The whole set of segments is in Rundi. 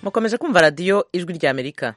mukomeje kumva radiyo ijwi rya amerika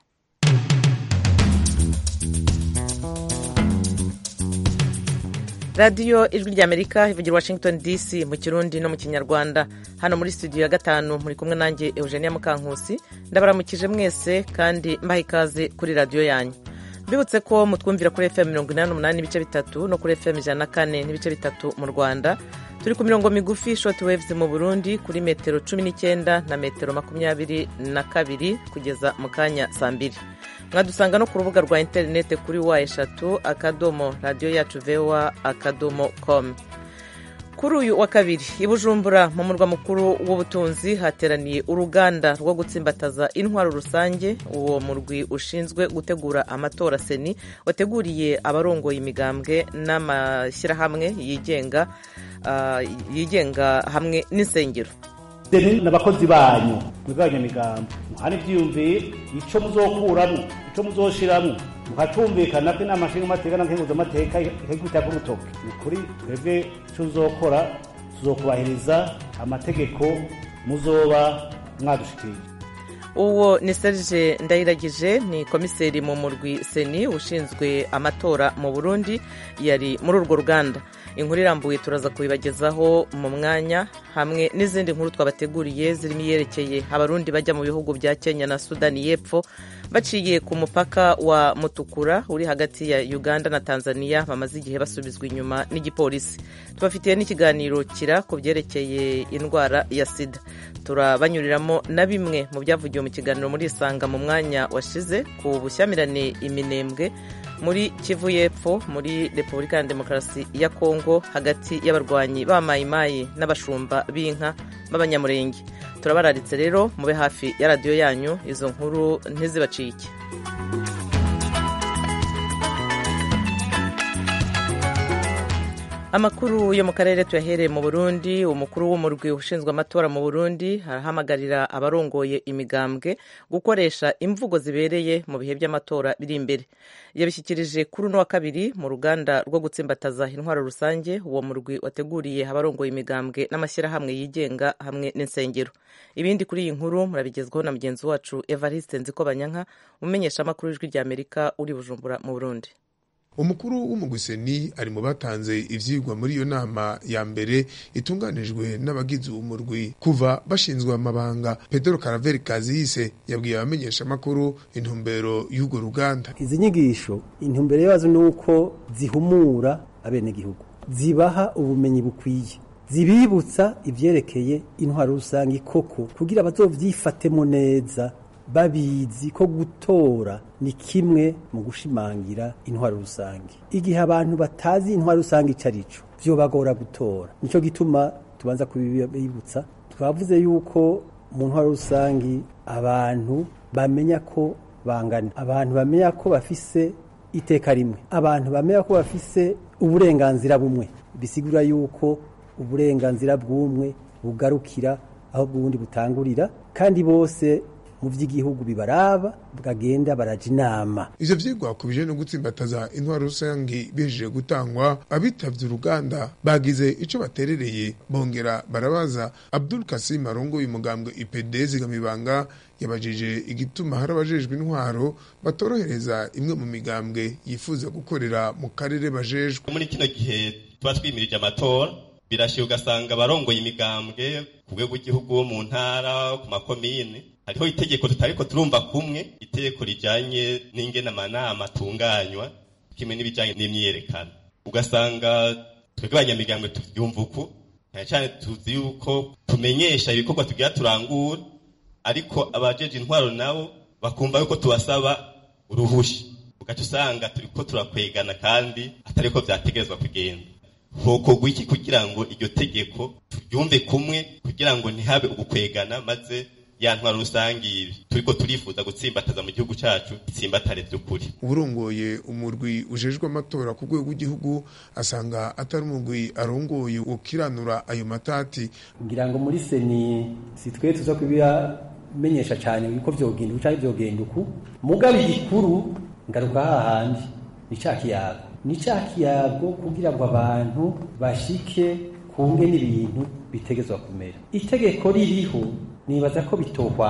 radiyo ijwi rya amerika ivugira washington dc mu kirundi no mu kinyarwanda hano muri studio ya gatanu muri kumwe nanjye eugenia mukankusi ndabaramukije mwese kandi mbaha ikaze kuri radiyo yanyu mbibutse ko mutwumvira kuri fm mirongo inani n'umunani n'ibice bitatu no kuri fm ijana na kane n'ibice bitatu mu rwanda turi ku mirongo migufi short waves mu burundi kuri metero cumi n'icyenda na metero makumyabiri na kabiri kugeza mu kanya saa mbiri mwadusanga no ku rubuga rwa interineti kuri wa eshatu akadomo radiyo yacu vewa akadomo komu kuri uyu wa kabiri i bujumbura mu murwa mukuru w'ubutunzi hateraniye uruganda rwo gutsimbataza intwaro rusange uwo murwi ushinzwe gutegura amatora seni wateguriye abarongoye imigambwe n'amashyirahamwe yigenga yigenga hamwe n'insengero n'abakozi banyu mwebwe abanyamigambo muhana ibyiyumviye ico muzokuramo ico muzoshiramwo mukacumvikana ko inama nshingamateka na nkenguzamateka ikagikubita k'urutoke ni kuri twebwe ico tuzokora tuzokubahiriza amategeko muzoba mwadushikirije uwo ni serge ndayiragije ni komiseri mu murwi seni ushinzwe amatora mu burundi yari muri urwo ruganda inkuru irambuye turaza kubibagezaho mu mwanya hamwe n'izindi nkuru twabateguriye zirimo iyerekeye abarundi bajya mu bihugu bya kenya na sudani y'epfo baciye ku mupaka wa mutukura uri hagati ya uganda na tanzania bamaze igihe basubizwa inyuma n'igipolisi tubafitiye n'ikiganiro kira ku byerekeye indwara ya sida turabanyuriramo na bimwe mu byavugiwe mu kiganiro muri isanga mu mwanya washize ku bushyamirane iminembwe muri kivu y'epfo muri repubulika ya demokarasi ya kongo hagati y'abarwanyi b'amayimayi n'abashumba b'inka b'abanyamurenge turabararitse rero mube hafi ya radiyo yanyu izo nkuru ntizibacike amakuru yo mu karere tuyahereye mu burundi umukuru w'umurwi ushinzwe amatora mu burundi arahamagarira abarongoye imigambwe gukoresha imvugo zibereye mu bihe by'amatora biri imbere yabishyikirije kuri uno wa kabiri mu ruganda rwo gutsimbataza intwaro rusange uwo murwi wateguriye abarongoye imigambwe n'amashyirahamwe yigenga hamwe n'insengero ibindi kuri iyi nkuru murabigezwaho na mugenzi wacu evariste nzikobanyanka umenyesha amakuru y'ijwi rya amerika uri bujumbura mu burundi umukuru w'umugwiseni ari mu batanze ivyigwa muri iyo nama ya mbere itunganijwe n'abagize umurwi kuva bashinzwe amabanga pedro karaveri kaziyise yabwiye abamenyesha amakuru intumbero y'urwo ruganda izi nyigisho intumbero yazo ni uko zihumura abenegihugu zibaha ubumenyi bukwiye zibibutsa ivyerekeye intwaro rusange koko kugira bazovyifatemo neza babizi ko gutora ni kimwe mu gushimangira intwaro rusange igihe abantu batazi intwaro rusange ico arico vyobagora gutora nico gituma tubanza kubibutsa twavuze yuko mu ntwaro rusange abantu bamenya ko bangana abantu bamenya ko bafise iteka rimwe abantu bamenya ko bafise uburenganzira bumwe bisigura yuko uburenganzira bw'umwe bugarukira aho bw'ubundi butangurira kandi bose mu by'igihugu bibaraba bwagenda baraja inama ivyo vyigwa ku bijanye no gutsimbataza intwaro rusange bihejeje gutangwa abitavye uruganda bagize ico baterereye bongera barabaza abdul kasim arongoye umugambwe ipd zigamibanga yabajije igituma hari abajejwe intwaro batorohereza imwe mu migambwe yifuza gukorera mu karere bajejwe muri kino gihe tuba twimirije amatora birashiye ugasanga abarongoye imigambwe ku rwego rw'igihugu mu ntara ku makomine hariho itegeko tutariko turumva kumwe itegeko rijanye n'ingene amanama atunganywa kimwe n'ibijanye n'imyiyerekano ugasanga twebwe abanyamigambwe tuvyumva uku cyane cyane tuzi yuko tumenyesha ibikorwa tugira turangura ariko abajeje intwaro nabo bakumva yuko tubasaba uruhusha ugaca usanga turiko turakwegana kandi atariko vyategerezwa kugenda hokorwa iki kugira ngo iryo tegeko turyumve kumwe kugira ngo ntihabe ugukwegana maze ya ntwaro rusange ibi turiko turifuza gutsimbataza mu gihugu cacu itsimbatare vy'ukuri urongoye umurwi ujejwe amatora ku rwego rw'igihugu asanga atari umurwi arongoye ukiranura ayo matati ngira ngo muri seni si twe tuza kubiramenyesha cyane yuko vyogenda uko canke vyogenda uku mugabe igikuru ngaruka hahandi ni ca kiyago ni ca kiyago kugira ngo abantu bashike kunge n'ibintu bitegezwa kumera itegeko ririho nibaza ko bitohwanga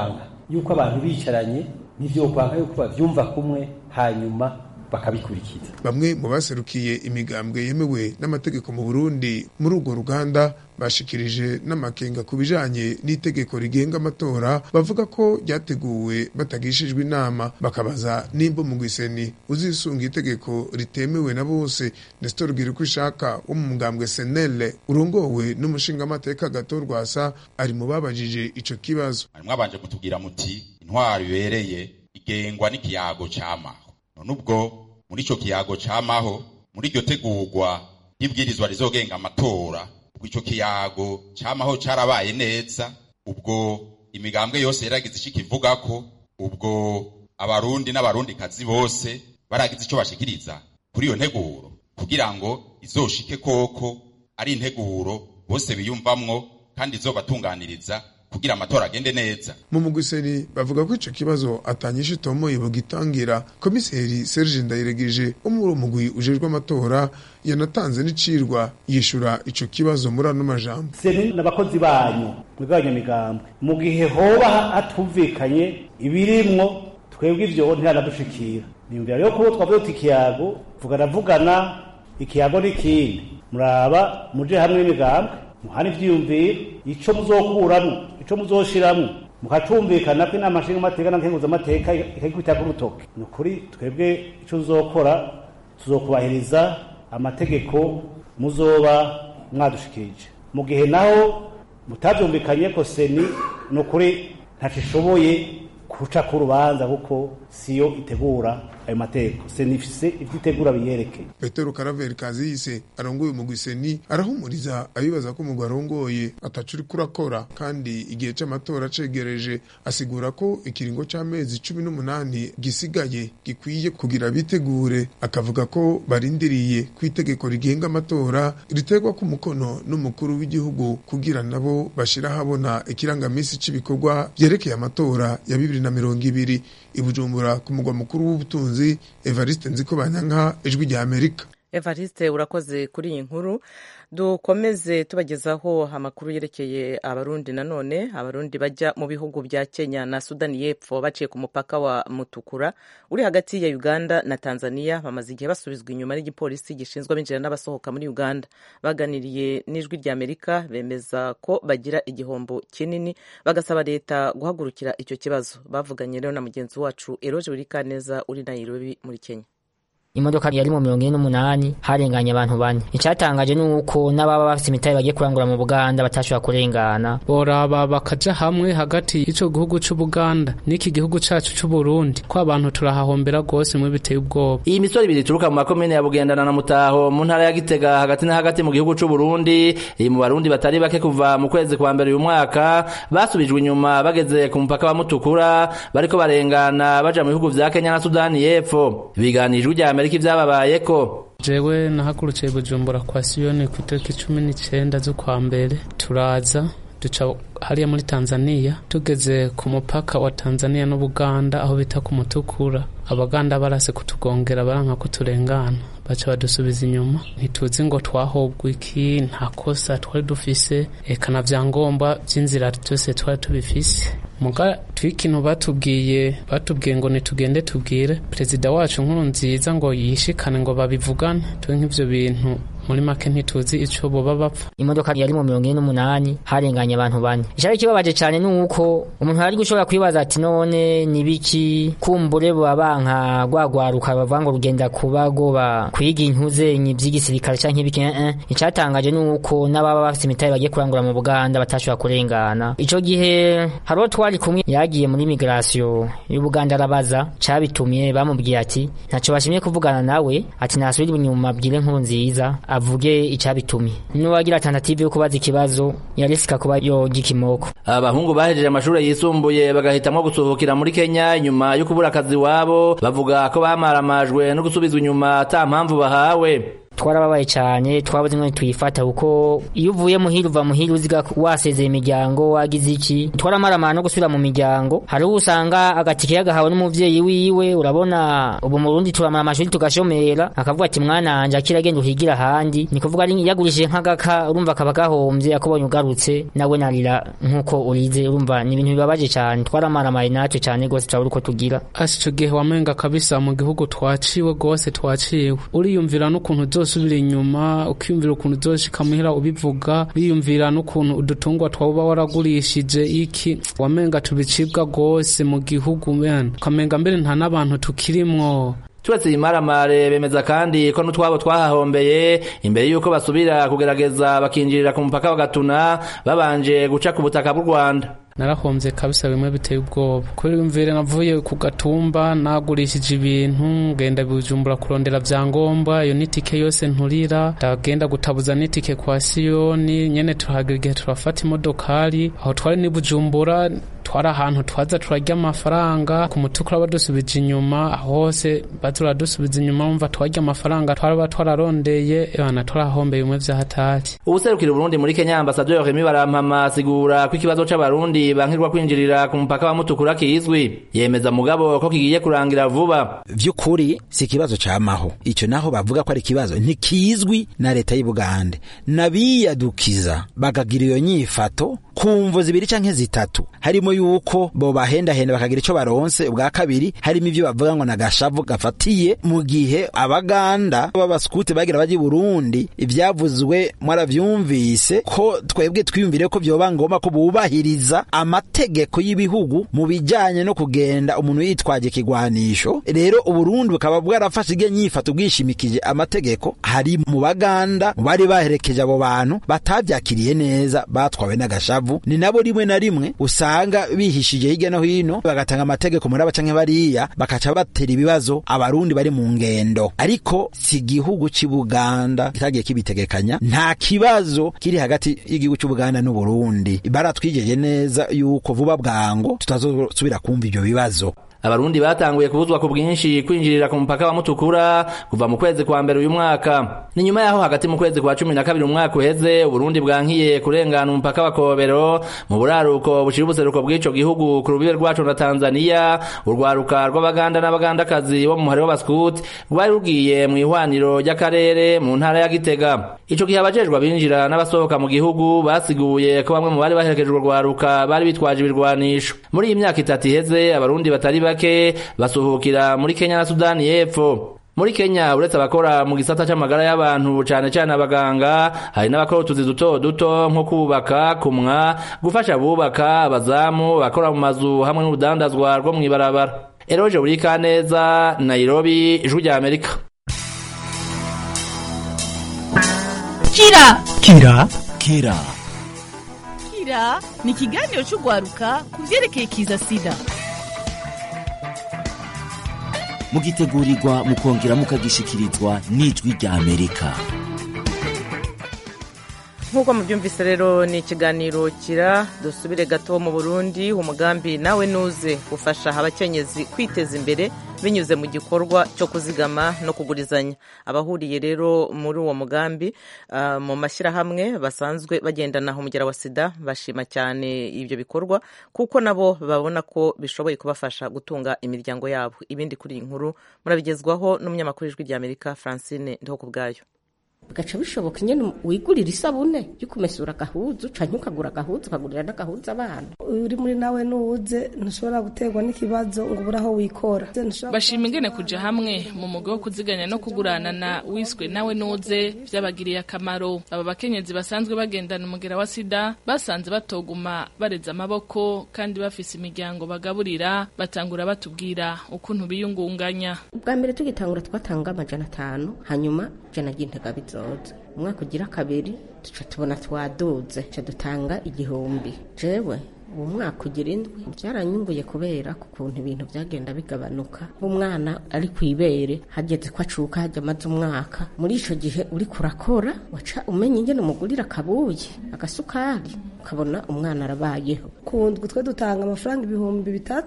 yuko abantu bicaranye n'ivyo kwanga yuko bavyumva kumwe hanyuma bakabikurikiza bamwe mu baserukiye imigambwe yemewe n'amategeko mu Burundi muri urwo ruganda bashikirije n'amakenga ku bijanye n'itegeko rigenga amatora bavuga ko ryateguwe batagishijwe inama bakabaza nimba mu gwiseni uzisunga itegeko ritemewe na bose Nestor Girikushaka wo mu mugambwe Senele urongowe n'umushingamateka Gato Rwasa ari mu babajije ico kibazo mwabanje kutubwira muti intwaro ibereye igengwa n'ikiyago cy'amaho none ubwo muri ico kiyago camaho muri iryo tegurwa ry'ibwirizwa rizogenga amatora ubwo ico kiyago camaho carabaye neza ubwo imigambwe yose yaragize ico ikivugako ubwo abarundi n'abarundikazi bose baragize ico bashikiriza kuri iyo nteguro kugira ngo izoshike koko ari integuro bose biyumvamwo kandi izobatunganiriza kugira amatora agende neza mu mugwiseni bavuga ko ico kibazo atanyisha itomoye bugitangira komiseri Serge Ndayiregeje wo muri mugwi ujejwe amatora yanatanze n'icirwa yishura ico kibazo muri ano majambo seni n'abakozi banyu mwigabanya migambwe mu gihe hoba hatumvikanye ibirimwo twebwe ivyo ntihanadushikira niyumvira rero kubo twavuze tuti ikiyago vugana vugana ikiyago n'ikindi muraba muje hamwe n'imigambwe muhana ivyiyumviro ico muzokuramwo ico muzoshiramwo mukacumvikana ko inama nshinga amateka na nkenguza amateka ikagikubita ku rutoke ni ukuri twebwe ico tuzokora tuzokubahiriza amategeko muzoba mwadushikirije mu gihe naho mutavyumvikanye ko seni ni ukuri ntaco ishoboye kuca ku rubanza kuko siyo itegura ayo mategeko seni ifise ivyo itegura biyerekeye Petero Karaveri Kaziyise arongoye umugwi seni arahumuriza abibaza ko umugwi arongoye ataco uriko urakora kandi igihe c'amatora cegereje asigura ko ikiringo c'amezi cumi n'umunani gisigaye gikwiye kugira bitegure akavuga ko barindiriye ku itegeko rigenga amatora riterwa ku mukono n'umukuru w'igihugu kugira nabo bashira habona ikirangamisi c'ibikorwa vyerekeye amatora ya bibiri na mirongo ibiri i Bujumbura ku mugwa mukuru w'ubutunzi Evariste Nzikobanyanka ijwi rya Amerika Evariste urakoze kuri iyi nkuru dukomeze tubagezaho amakuru yerekeye abarundi nanone abarundi bajya mu bihugu bya Kenya na Sudani y'Epfo baciye ku mupaka wa Mutukura uri hagati ya Uganda na Tanzania bamaze igihe basubizwa inyuma n'igipolisi gishinzwe abinjira n'abasohoka muri Uganda baganiriye n'ijwi rya Amerika bemeza ko bagira igihombo kinini bagasaba leta guhagurukira icyo kibazo bavuganye rero na mugenzi wacu Eroje Burikaneza uri Nairobi muri Kenya imodoka yari mu mirongo ine n'umunani harenganye abantu bane icyatangaje ni uko n'ababa bafite imitahe bagiye kurangura mu buganda batashobora kurengana boraba bakaja hamwe hagati y'ico gihugu c'ubuganda n'iki gihugu cacu c'uburundi ko abantu turahahombera rwose mwe biteye ubwoba iyi misoro ibiri ituruka mu makomine ya bugendana na mutaho mu ntara ya gitega hagati na hagati mu gihugu c'uburundi iri mu barundi batari bake kuva mu kwezi kwa mbere uyu mwaka basubijwe inyuma bageze ku mupaka wa mutukura bariko barengana baja mu bihugu vya kenya na sudani y'epfo biganijwe rya amerika ivyababayeko jewe nahagurukiye bujumbura kwa siyoni ku itariki cumi n'icenda z'ukwa mbere turaza duca hariya muri tanzania tugeze ku mupaka wa tanzania n'ubuganda aho bita ku mutukura abaganda barase kutugongera baranka ko turengana baca badusubiza inyuma ntituzi ngo twahobwa iki nta kosa twari dufise eka na vyangombwa vy'inzira vyose twari tubifise muga twikintu batubwiye batubwiye ngo nitugende tubwire perezida wacu nkuru nziza ngo yishikane ngo babivugane twe nk'ivyo bintu muri make ntituzi ico boba bapfa imodoka yari mu mirongo ine n'umunani harenganye abantu bane icari kibabaje cane nuko umuntu ari gushobora kwibaza ati none nibiki kumbure boba banka rwagwaruka bavuga ngo rugenda kuba goba kwiga intuzenyi vy'igisirikare canke ibiki eh icatangaje nuko n'ababa bafite imitahe bagiye kurangura mu buganda batashobora kurengana ico gihe hariho twari kumwe yagiye muri migration y'ubuganda arabaza cabitumye bamubwiye ati ntaco bashimye kuvugana nawe ati nasubira inyuma abwire nkuru nziza avuge icabitumye n'uwagira tentative yo kubaza ikibazo yarisika kuba yoga ikimoko abahungu bahejeje amashuri yisumbuye bagahitamwo gusohokera muri kenya nyuma yo kubura akazi wabo bavuga ko bamaramajwe no gusubizwa inyuma ata mpamvu bahawe twarababaye cyane twabuze imwe tuyifata kuko iyo uvuye muhira uva muhira uziga wasezeye imiryango wagize iki twaramaramara no gusubira mu miryango hari uwo usanga agatike yagahawe n'umuvyeyi wiwe urabona ubu mu Burundi turamara amashuri tugashomera akavuga ati mwana wanje akira genda uhigira ahandi ni kuvuga ari yagurishije nk'agaka urumva akaba gahombye akubonye ugarutse nawe narira nk'uko urize urumva ni ibintu bibabaje cyane twaramaramaye natwe cyane rwose turabura uko tugira asi ico gihe wamenga kabisa mu gihugu twaciwe rwose twaciwe uriyumvira n'ukuntu uzosubira inyuma ukiyumvira ukuntu uzoshika muhira ubivuga wiyumvira n'ukuntu udutungwa twaba waragurishije iki wamenga tubicibwa rwose mu gihugu bene ukamenga mbere nta n'abantu tukirimwo turetse imaramare bemeza kandi ko n'utwabo twahahombeye imbere y'uko basubira kugerageza bakinjirira ku mupaka wa gatuna babanje guca ku butaka bw'u rwanda narahombye kabisa bimwe biteye ubwoba kubera imvire navuye ku gatumba nagurishije ibintu ngenda bujumbura kurondera vyangombwa iyo nitike yose nturira ndagenda gutabuza nitike kwa siyoni nyene turahagira igihe turafata imodokari aho twari ni bujumbura twari ahantu twaza turarya amafaranga ku mutukura badusubije inyuma hose baza dusubiza inyuma wumva twarya amafaranga twaraba twararondeye ebana twarahombeye bimwe vyahatari ubuserukira uburundi muri kenya ambasaderi remi barampama asigura ko ikibazo c'abarundi bankirwa kwinjirira ku mupaka wa mutukura kizwi yemeza mugabo ko kigiye kurangira vuba vy'ukuri si ikibazo camaho ico naho bavuga ko ari ikibazo ntikizwi na leta y'ubugande nabiyadukiza bakagira iyo nyifato kumvo zibiri canke zitatu harimo yuko bo bahendahenda bakagira ico baronse ubwa kabiri harimo ivyo bavuga ngo nagashavu gafatiye mu gihe abaganda b'abaskuti bagira baje Burundi ivyavuzwe mwaravyumvise ko twebwe twiyumvire ko vyoba ngomba ko bubahiriza amategeko y'ibihugu mu bijanye no kugenda umuntu yitwaje ikigwanisho rero uburundi bukaba bwarafashe igihe nyifato bwishimikije amategeko hari mu baganda mu bari baherekeje abo bantu batavyakiriye neza batwawe n'agashavu ni nabo rimwe na rimwe usanga bihishije hirya no hino bagatanga amategeko muri aba canke bariya bakaca batera ibibazo abarundi bari mu ngendo ariko si igihugu c'i buganda kitagiye kibitegekanya nta kibazo kiri hagati y'igihugu c'u buganda n'uburundi baratwijeje neza yuko vuba bwango tutazosubira kumva ivyo bibazo abarundi batanguye kubuzwa ku bwinshi kwinjirira ku mupaka wa mutukura kuva mu kwezi kwa mbere uyu mwaka ni nyuma yaho hagati mu kwezi kwa cumi na kabiri umwaka uheze uburundi bwankiye kurengana umupaka wa kobero mu buraruko bushira ubuseruko bw'ico gihugu ku rubibe rwaco na tanzaniya urwaruka rw'abaganda n'abagandakazi bo mu muhari w'abaskuti rwari rugiye mu ihwaniro ry'akarere mu ntara ya gitega ico gihe abajejwe abinjira n'abasohoka mu gihugu basiguye ko bamwe mu bari baherekejwe urwaruka bari bitwaje ibirwanisho muri iyi myaka itatu iheze abarundi batari bake basuhukira muri Kenya na Sudani y'Epfo muri Kenya uretse abakora mu gisata c'amagara y'abantu cane cane abaganga hari n'abakora utuzi duto duto nko kubaka kumwa gufasha abubaka abazamu bakora mu mazu hamwe n'urudandazwa rwo mw'ibarabara Eroje Burikaneza Nairobi Ijwi rya Amerika Kira Kira Kira Kira ni ikiganiro c'ugwaruka ku vyerekeye kiza sida mugitegurirwa mukongera mukagishikirizwa n'ijwi rya amerika nk'uko mubyumvise rero ni ikiganiro kira dusubire gato mu burundi umugambi nawe nuze ufasha abakenyezi kwiteza imbere binyuze mu gikorwa cyo kuzigama no kugurizanya abahuriye rero muri uwo mugambi uh, mu mashyirahamwe basanzwe bagendana umugera wa sida bashima cyane ibyo bikorwa kuko nabo babona ko bishoboye kubafasha gutunga imiryango yabo ibindi kuri iyi nkuru murabigezwaho n'umunyamakuru w'ijwi rya amerika francine ndiho ku bwayo bigaca bishoboka nyine wigurira isabune yo kumesura agahuzu canke ukagura agahuzu ukagurira n'agahuzu abana uri muri nawe nuwuze ntushobora guterwa n'ikibazo ngo ubure aho wikora bashima ingene kuja hamwe mu mugo wo kuziganya no kuguranana wiswe nawe nuze vyabagiriye akamaro aba bakenyezi basanzwe bagendana umugera wa sida basanze batoguma bareza amaboko kandi bafise imiryango bagaburira batangura batubwira ukuntu biyungunganya ubwa mbere tugitangura twatanga amajana atanu hanyuma jana ry'intega bizoza umwaka ugira kabiri tuca tubona twaduze tuca dutanga igihumbi jewe uwo mwaka ugira indwi byaranyunguye kubera ku kuntu ibintu byagenda bigabanuka umwana ari ku ibere hageze ko acuka hajya amaze umwaka muri icyo gihe uri kurakora waca umenya ingene umugurira akabuye agasukari ukabona umwana arabayeho ku ndwi twe dutanga amafaranga ibihumbi bitatu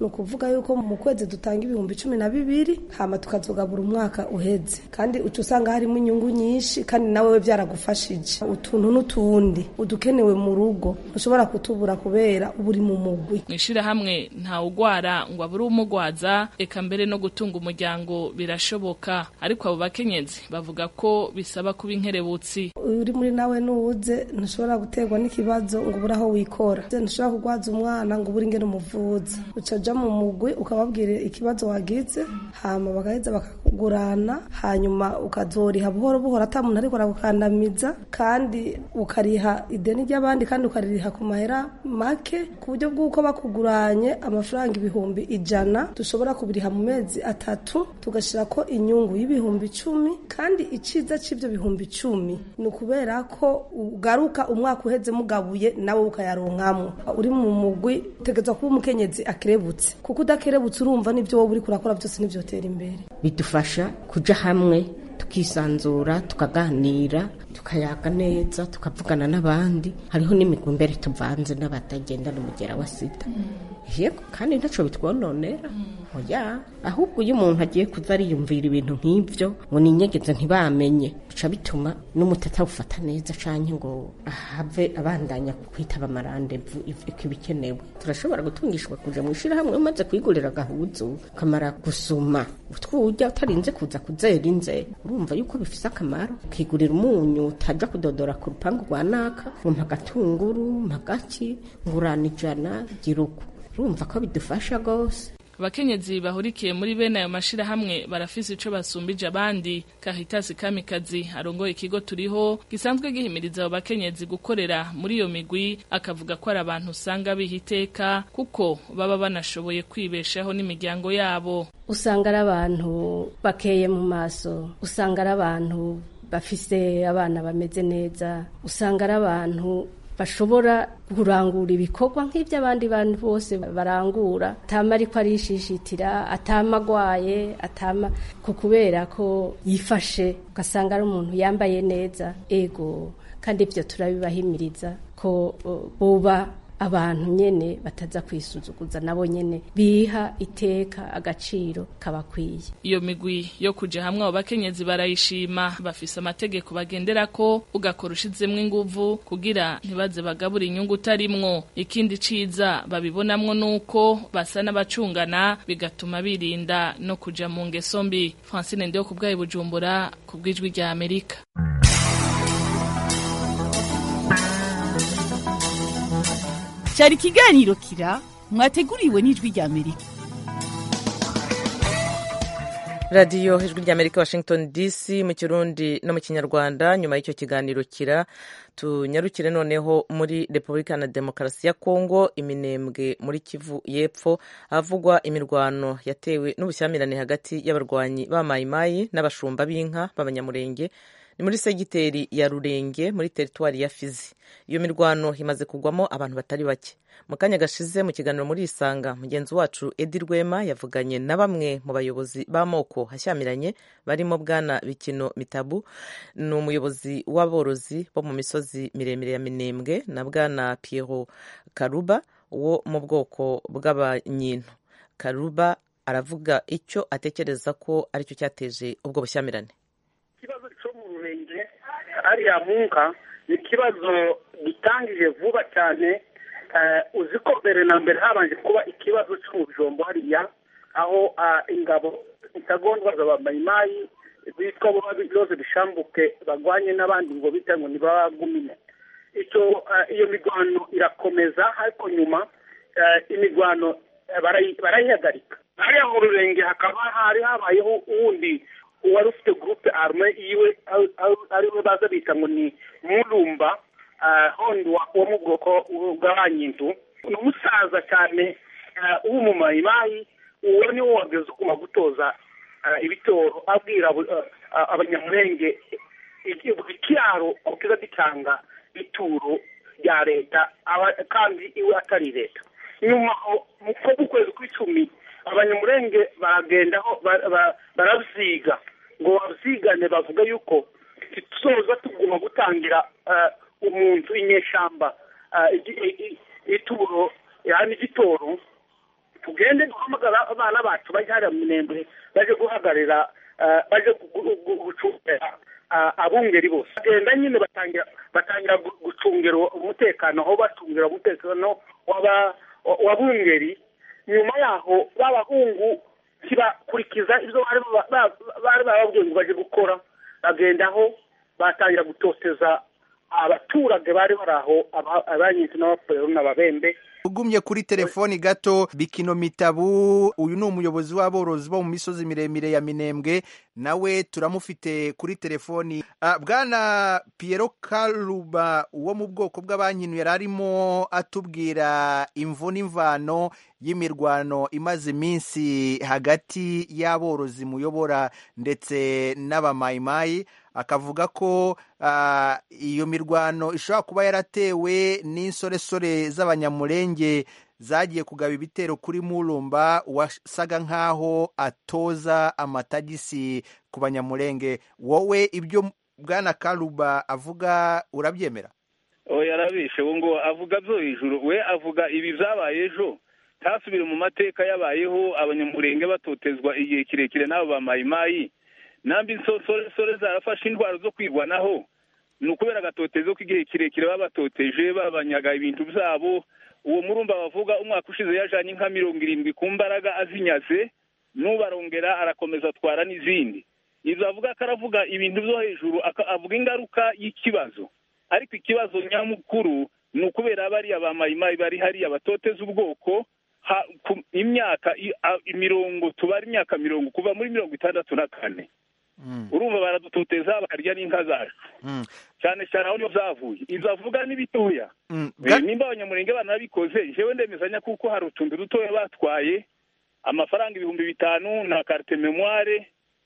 ni ukuvuga yuko mu kwezi dutanga ibihumbi cumi na bibiri hama tukazogabura umwaka uheze kandi uca usanga harimo inyungu nyinshi kandi nawe we byaragufashije utuntu n'utundi udukenewe mu rugo ushobora kutubura kubera uba uri mu mugwi mu ishirahamwe ntawugwara ngo abure umugwaza eka mbere no gutunga umuryango birashoboka ariko abo bakenyezi bavuga ko bisaba kuba inkerebutsi uri muri nawe nuwuze ntushobora guterwa n'ikibazo ngo ubure aho wikora ntushobora kugwaza umwana ngo ubure ingene umuvuza uca uja mu mugwi ukababwira ikibazo wagize hama bagaheza bakakugurana hanyuma ukazoriha buhoro buhoro ata muntu ariko aragukandamiza kandi ukariha ideni ry'abandi kandi ukaririha ku mahera make ku buryo bw'uko bakuguranye amafaranga ibihumbi ijana dushobora kubiriha mu mezi atatu tugashyira ko inyungu y'ibihumbi icumi kandi iciza cy'ibyo bihumbi icumi ni ukubera ko ugaruka umwaka uheze mugabuye nawe ukayaronkamo uri mu mugwi utegereza kuba umukenyezi akerebutse kuko udakerebutse urumva n'ibyo wowe uri kurakora byose ntibyotera imbere bidufasha kuja hamwe tukisanzura tukaganira tukayaga neza tukavugana n'abandi hariho n'imigwi mbere tuvanze n'abatagendana umugera wa sida yego kandi ntaco bitwononera oya ahubwo iyo umuntu agiye kuza ariyumvira ibintu nk'ivyo ngo ninyegeze ntibamenye bica bituma n'umutata awufata neza canke ngo ahave abandanya kwitaba amarandevu ivyo bikenewe turashobora gutungishwa kuja mu ishirahamwe umaze kwigurira agahuzu ukamara gusuma utwurya utarinze kuza kuzera inze urumva yuko bifise akamaro ukigurira umunyu utaja kudodora ku rupangu rwa naka ngo mpa agatunguru mpa gaki ngurana ijana gira uko urumva ko bidufasha rwose abakenyezi bahurikiye muri bene ayo mashirahamwe barafise ico basumbije abandi kahitasi kamikazi arongoye ikigo turiho gisanzwe gihimiriza abo bakenyezi gukorera muri iyo migwi akavuga ko ari abantu usanga biha iteka kuko baba banashoboye kwibeshaho n'imiryango yabo usanga ari abantu bakeye mu maso usanga ari abantu bafise abana bameze neza usanga ari abantu bashobora kurangura ibikorwa nk'iby'abandi bantu bose barangura atama ariko arishishitira atama agwaye atama ku kubera ko yifashe ugasanga ari umuntu yambaye neza ego kandi ibyo turabibahimiriza ko buba abantu nyene bataza kwisuzuguza nabo nyene biha iteka agaciro kabakwiye iyo migwi yo kuja hamwe abo bakenyezi barayishima bafise amategeko bagenderako ugakora ushizemwo inguvu kugira ntibaze bagabura inyungu utarimwo ikindi ciza babibonamwo nuko basa n'abacungana bigatuma birinda no kuja mu ngeso mbi francine ndeho ku bwayo bujumbura ku bw'ijwi rya amerika cyari ikiganiro kira mwateguriwe n'ijwi rya amerika radiyo ijwi rya amerika washington dc mu kirundi no mu kinyarwanda nyuma y'icyo kiganiro kira tunyarukire noneho muri repubulika na demokarasi ya kongo iminembwe muri kivu y'epfo havugwa imirwano yatewe n'ubushyamirane hagati y'abarwanyi ba mayimayi n'abashumba b'inka b'abanyamurenge ni muri segiteri ya rurenge muri teritwari ya fizi iyo mirwano imaze kugwamo abantu batari bake mu kanya gashize mu kiganiro muri isanga mugenzi wacu edi rwema yavuganye na bamwe mu bayobozi b'amoko hashyamiranye barimo bwana bikino mitabu ni umuyobozi w'aborozi bo mu misozi miremire ya minembwe na bwana piero karuba wo mu bwoko bw'abanyintu karuba aravuga icyo atekereza ko aricyo cyateje ubwo bushyamirane ikibazo cyo mu rurenge ariya munka ni ikibazo gitangije vuba cyane uzi ko mbere na mbere habanje kuba ikibazo cyo mu bijombo hariya aho ingabo intagondwa z'abamayimayi bitwa byose bishambuke bagwanye n'abandi ngo bita ngo ntibagumine icyo iyo mirwano irakomeza ariko nyuma imirwano barayihagarika hariya mu rurenge hakaba hari habayeho uwundi uwari ufite gurupe arume yiwe ariwe baza bita ngo ni murumba hondi wo mu bwoko bw'abanyintu ni umusaza cyane w'umumayimayi uwo niwo wageze uguma gutoza ibitoro abwira abanyamurenge ikiraro kiza gitanga ituro rya leta kandi iwe atari leta nyuma mu kwezi kw'icumi abanyamurenge baragendaho barabyiga ngo babyigane bavuga yuko tuzoza tuguma gutangira umuntu inyeshamba ituro yani igitoro tugende duhamagara abana bacu bajya hariya mu minembwe baje guhagarira eh, baje gu- gu- gu- gucungira ah, abungeri bose bagenda nyine batangira batangira gu- gucungira umutekano aho bacungira umutekano w'aba- w'abungeri nyuma yaho b'abahungu ntibakurikiza ibyo bari ba- ba- bari bababwiye ngo baje gukora bagenda aho batangira gutoteza abaturage bari bari aho aba- abanyinzi n'abapfurero n'ababembe ugumye kuri telefoni gato bikino mitabu uyu ni umuyobozi w'aborozi bo mu misozi miremire ya minembwe nawe turamufite kuri telefoni Ah, bwana Piero Karuba wo mu bwoko bw'abankinu yari arimo atubwira imvu n'imvano y'imirwano imaze iminsi hagati y'aborozi muyobora ndetse n'abamayimayi akavuga ko ah, iyo mirwano ishobora kuba yaratewe n'insoresore z'abanyamurenge zagiye kugaba ibitero kuri murumba wasaga nk'aho atoza amatagisi ku banyamurenge wowe ibyo bwana karuba avuga urabyemera oya arabishe ubu ngo avuga byo hejuru we avuga ibi byabaye ejo ntasubire mu mateka yabayeho abanyamurenge batotezwa igihe kirekire n'abo ba mayimayi nambi insoresore zarafashe indwara zo kwirwanaho ni ukubera agatotezo k'igihe kirekire baba batoteje babanyaga ibintu byabo uwo murumba bavuga umwaka ushize yajanye inka mirongo irindwi ku mbaraga azinyaze n'ubarongera arakomeza atwara n'izindi ibyo avuga ko aravuga ibintu byo hejuru aka- avuga ingaruka y'ikibazo ariko ikibazo nyamukuru ni ukubera bariya ba mayimayi bari hariya batoteza ubwoko ha- ku- imyaka i- a- imirongo tubara imyaka mirongo kuva muri mirongo itandatu na kane urumva baradutoteza bakarya n'inka zacu cyane cyane aho niho zavuye ibyo avuga ni bitoya Eh, nimba abanyamurenge banabikoze jewe ndemezanya kuko hari utuntu dutoya batwaye amafaranga ibihumbi bitanu na carte memoire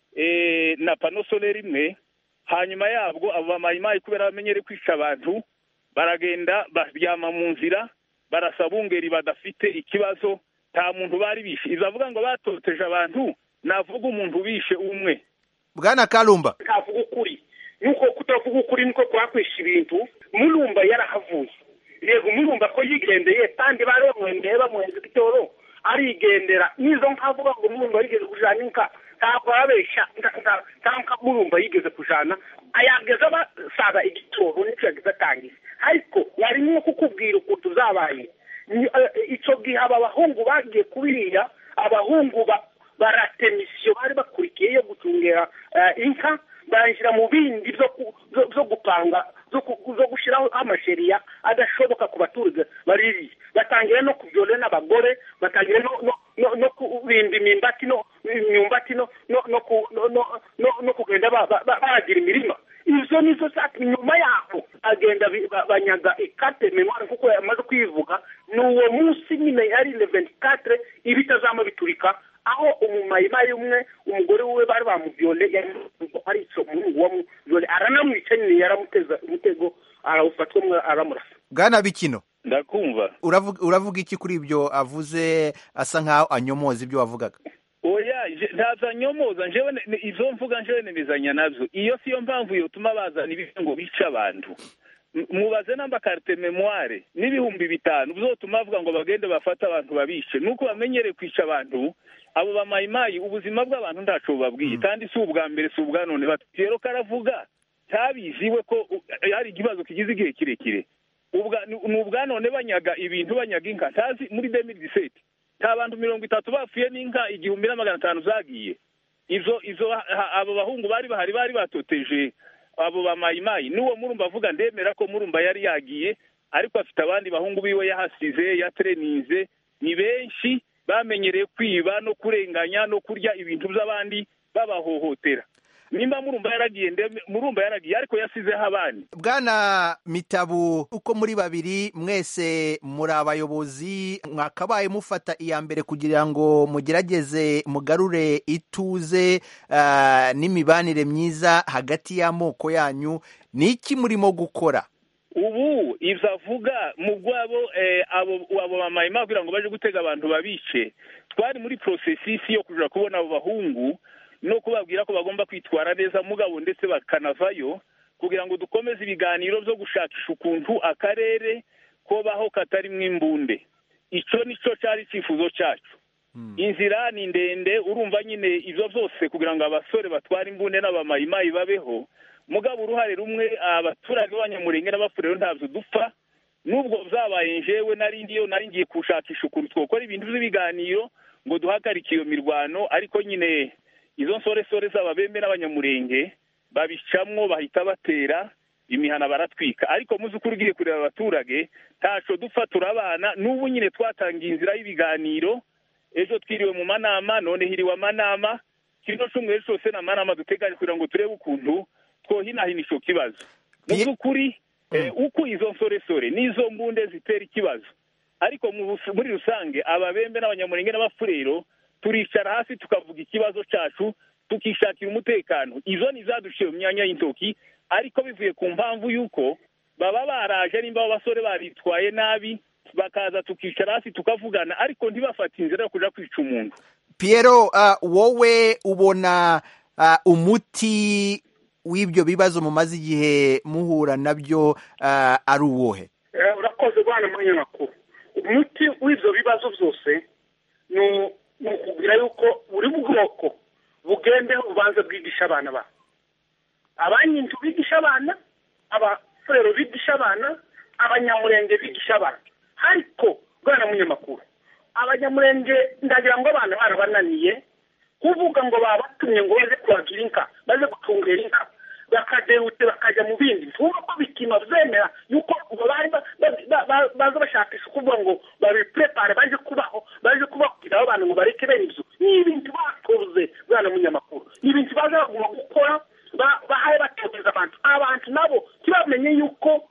eh, na pano solaire imwe hanyuma yabwo abo bamayimayi kubera bamenyere kwica abantu baragenda baryama mu nzira barasaba ungeri badafite ikibazo nta muntu bari bishe ibyo avuga ngo batoteje abantu navuga umuntu bishe umwe bwana karumba ntavuga ukuri nuko kutavuga ukuri niko kwakwisha ibintu murumba yarahavuye yego murumba ko yigendeye kandi bari bamwendeye bamuhenze igitoro arigendera nizo nkavuga ngo murumba yigeze kujana inka ntabwo ababeshya nta nka murumba yigeze kujana ayageze basaga igitoro nicyo yagize atangiye ariko yari nko kukubwira ukuntu zabaye Ni- eh, ico gihe aba bahungu bagiye kubiriya abahungu ba baratema isiyo bari bakurikiye yo gucungera eh, inka banjira mu bindi byo ku- byo- byo gupanga byo ku- byo gushyiraho amasheriya adashoboka ku baturage baririye batangira no kubyole n'abagore batangira no no no, no kubimba imimbati no imyumbati no no no ku- no no no, no kugenda ba- ba- ba- baragira imirima izo nizo zatumye nyuma yaho agenda bi- ba- banyaga ikate memoire kuko yamaze kwivuga ni uwo munsi nyine yari le 24 ibitazama biturika aho umumayimayi umwe umugore we bari bamuvyole yari ari ico umuhungu wamuvyole aranamwica nyine yaramuteza umutego arawufatwa mwe aramurasa bwana bikino ndakumva uravuga uravuga iki kuri ibyo avuze asa nkaho anyomoza ibyo wavugaga oya je- ntaza nyomoza njewe ne- ne- izo mvuga njewe nemezanya navyo iyo siyo mpamvu yotuma bazana ibintu ngo bice abantu M- mubaze namba carte memoire n'ibihumbi bitanu bizotuma bavuga ngo bagende bafate abantu babishe nuko bamenyere kwica abantu abo bamayimayi ubuzima bw'abantu ntaco bubabwiye kandi si ubwa mbere si ubwa none bati rero karavuga cyabiziwe ko u- hari ikibazo kigize igihe kirekire ubwa ni ni ubwa none banyaga ibintu banyaga inka ntazi muri 2017 nta bantu mirongo itatu bapfuye n'inka igihumbi na magana atanu zagiye izo izo ha- abo bahungu bari bahari bari batoteje abo bamayimayi n'uwo murumba avuga ndemera ko murumba yari yagiye ariko afite abandi bahungu biwe yahasize yatereninze ni benshi bamenyereye kwiba no kurenganya no kurya ibintu by'abandi babahohotera nimba murumba yaragiye ndeme- murumba yaragiye ariko yasizeho abandi bwana mitabu uko muri babiri mwese muri abayobozi mwakabaye mufata iya mbere kugira ngo mugerageze mugarure ituze ah, n'imibanire myiza hagati y'amoko yanyu ni iki murimo gukora ubu ivyo avuga mu bwabo eh, abo abo bamayima kugira ngo baje gutega abantu babice twari muri processus yo kuja kubona abo bahungu no kubabwira ko bagomba kwitwara neza mugabo ndetse bakanavayo kugira ngo dukomeze ibiganiro byo gushakisha ukuntu akarere kobaho katarimwo imbunde ico nico cari icifuzo cacu inzira ni ndende urumva nyine ibyo byose kugira ngo abasore batware imbunda n'abamayimayi babeho mugabo uruhare rumwe abaturage b'abanyamurenge n'abafurero ntabyo dupfa nubwo byabaye njyewe nari ndiyo nari ngiye gushakisha ukuntu twakora ibintu by'ibiganiro ngo duhagarike iyo mirwano ariko nyine izo nsoresore z'ababembe n'abanyamurenge babicamwo bahita batera imihana baratwika ariko muzi uko ugiye kureba abaturage ntaco dupfa turabana n'ubu nyine twatangiye inzira y'ibiganiro ejo twiriwe mu manama none hiriwe amanama kino cyumweru cyose ni amanama duteganya kugira ngo turebe ukuntu twohinahina ico kibazo mu by'ukuri uko izo nsoresore n'izo mbunde zitera ikibazo ariko muri rusange ababembe n'abanyamurenge n'abafurero turicara hasi tukavuga ikibazo cyacu tukishakira umutekano izo ni zaduciye mu myanya y'intoki ariko bivuye ku mpamvu y'uko baba baraje nimba abo basore baritwaye nabi bakaza tukicara hasi tukavugana ariko ntibafate inzira yo kuja kwica umuntu Piero uh, wowe ubona uh, umuti w'ibyo bibazo mumaze igihe muhura nabyo uh, ari uwohe urakoze bwana munyamakuru umuti w'ibyo bibazo byose ni ukubwira yuko buri bwoko bugendeho bubanza bwigisha abana babo abanyinzu bigisha abana abafurero bigisha abana abanyamurenge bigisha abana ariko bwana munyamakuru abanyamurenge ndagira ngo abana barabananiye kuvuga ngo babatumye ngo baze kuragira inka baze gucungera inka bakadehute bakajya mu bindi tuvuga ko bituma byemera yuko baza bashakisha kuvuga ngo babipurepare baje kubaho baje kubabwira abantu ngo bareke bene ibyo ni ibintu batoze bwana munyamakuru ni ibintu baza bagomba gukora bahaye batoteza abantu abantu nabo ntibamenye yuko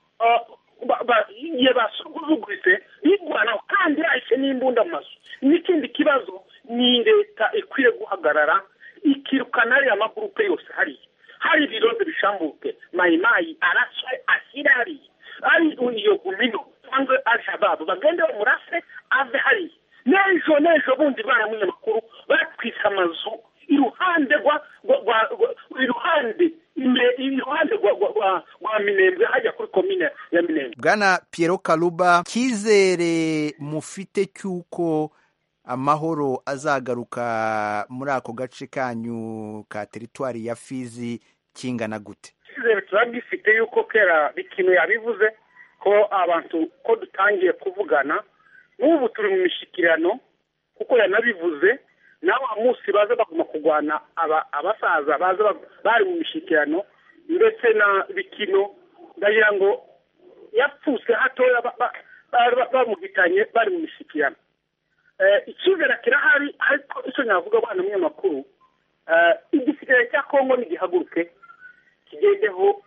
igihe basuzuguritse bigwanaho kandi yahise n'imbunda mu mazu n'ikindi kibazo ni leta ikwiye guhagarara ikirukana ariya magurupe yose hariya hari ibirondo bishambuke mayimayi araswe ashyira hariya ari iyo gumino cyangwa alshababu bagende bamurase ave hariya n'ejo n'ejo bundi bana munyamakuru batwise amazu iruhande rwa iruhande iruhande rwa minembwe hajya kuri komine ya minembwe bwana Piero Karuba cyizere mufite cy'uko amahoro azagaruka muri ako gace kanyu ka teritwari ya fizi kingana gute icyizere turagifite yuko kera bikino yabivuze ko abantu ko dutangiye kuvugana n'ubu turi mu mishyikirano kuko yanabivuze nawe munsi baza baguma kurwana abasaza baza bari mu mishyikirano ndetse na bikino ndagira ngo yapfuse hatoya bamuhitanye bari mu mishyikirano icyizere kirahari ariko icyo navuga abana munyamakuru igisirikare cya kongo ntigihaguruke kigendeho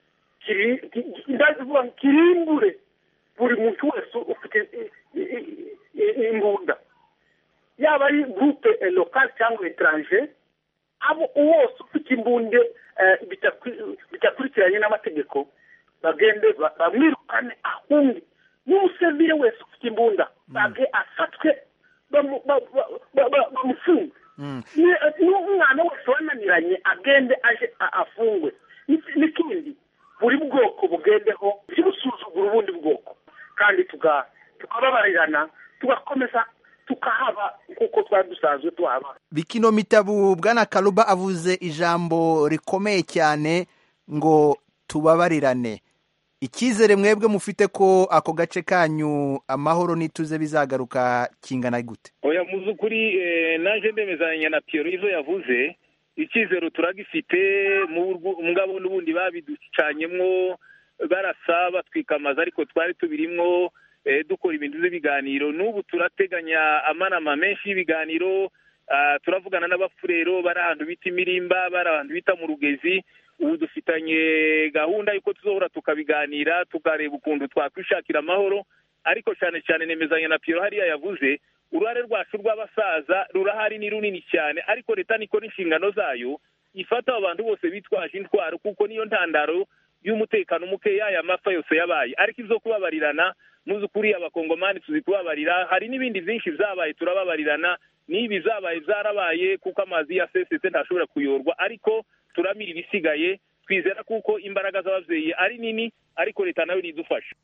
kirimbure buri muntu wese ufite imbunda yaba ari gurupe lokale cyangwa etaranje abo wose ufite imbunde bidakurikiranye n'amategeko bagende bamwirukane ahunge n'umusivire wese ufite imbunda bage afatwe bamufunge n'umwana wese wananiranye agende aje afungwe n'ikindi buri bwoko bugendeho ntibusuzugure ubundi bwoko kandi tukababarirana tugakomeza tukahaba nk'uko twari dusanzwe tuhaba bikino mitabu bwana karuba avuze ijambo rikomeye cyane ngo tubabarirane icyizere mwebwe mufite ko ako gace kanyu amahoro n'ituze bizagaruka kingana gute oya mu by'ukuri naje ndemezanya na piyero izo yavuze icyizero turagifite ngabo n'ubundi babiducanyemwo barasa batwika amazu ariko twari tubirimwo dukora ibintu by'ibiganiro n'ubu turateganya amanama menshi y'ibiganiro turavugana n'abafurero bari ahantu bita imirimba bari ahantu bita mu rugezi ubu dufitanye gahunda y'uko tuzohora tukabiganira tukareba ukuntu twakwishakira amahoro ariko cyane cyane nemezanya na piyero hariya yavuze uruhare rwacu rw'abasaza rurahari ni runini cyane ariko leta nikora inshingano zayo ifata abo bantu bose bitwaje intwaro kuko niyo ntandaro y'umutekano mukeya aya mapfa yose yabaye ariko ibyo kubabarirana muzi ukuri abakongomani tuzi kubabarira hari n'ibindi byinshi byabaye turababarirana n'ibi zabaye zarabaye kuko amazi yasesetse ntashobora kuyorwa ariko turamira ibisigaye twizera kuko imbaraga z'ababyeyi ari nini ariko leta nayo nidufasha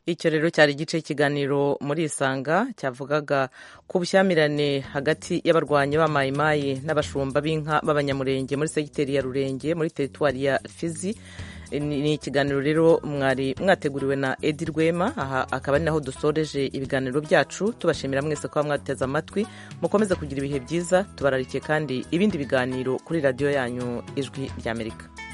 icyo rero cyari igice cy'ikiganiro muri isanga cyavugaga ku bushyamirane hagati y'abarwanyi ba mayimayi n'abashumba b'inka b'abanyamurenge muri segiteri ya rurenge muri teritwari ya fizi ni ikiganiro rero mwari mwateguriwe na edi rwema aha akaba ari naho dusoreje ibiganiro byacu tubashimira mwese kuba mwateze amatwi mukomeze kugira ibihe byiza tubararikiye kandi ibindi biganiro kuri radiyo yanyu ijwi ry'amerika